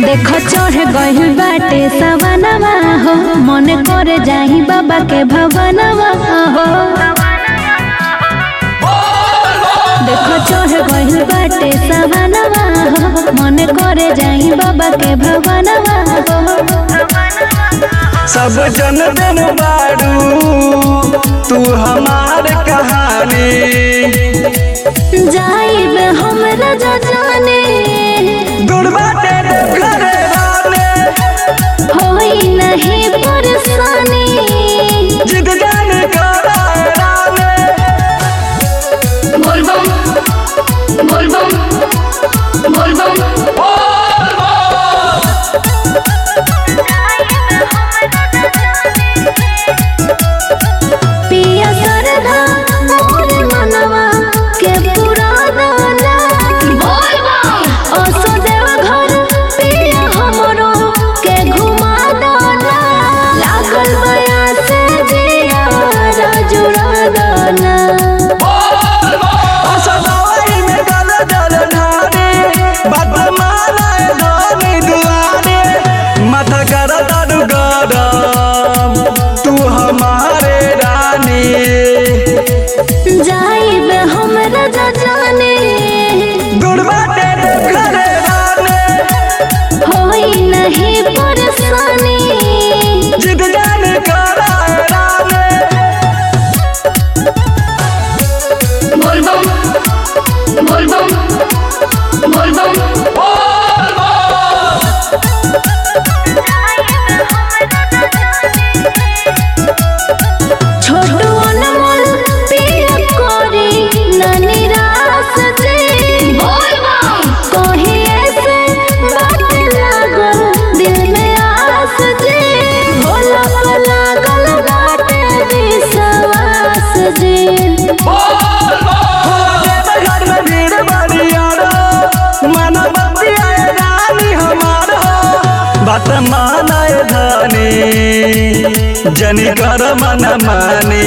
देख चढ़ गइल बाटे सवनवा हो मन करे जाही बाबा के भवनवा हो देख चढ़ गइल बाटे सवनवा हो मन करे जाही बाबा के भवनवा हो सब जन दिन बाड़ू तू हमार कहानी जाइब हमरा जाने दुर्बाटे घरे राने होई नहीं परेशानी जिद जान करा राने बोलबम बोलबम बोलबम पिया सरधा मोर मनवा के पूरा दाना बोलबम असो देव घर पिया हमरो के घुमा दाना लागल बया से जिया जुड़ा दाना असदाई में गल जल ढारे बात मारा धनी दुआरे माथा कर दारू गरम तू हमारे रानी जाइब हमरा जाने दुर्बाटे घरे राने होई नहीं परेशानी जिद जान करा राने बोलबम बोलबम बोलबम छोटू अनमोल पिया कोरी न निराश जे बोलबम कहीं ऐसे बात लागल दिल में आस जे भोला को लागल बाटे विश्वास जे घर में भीड़ बड़ी यारो मन बतिया रानी हमार हो बात मानाए धनी जनी कर मन मानी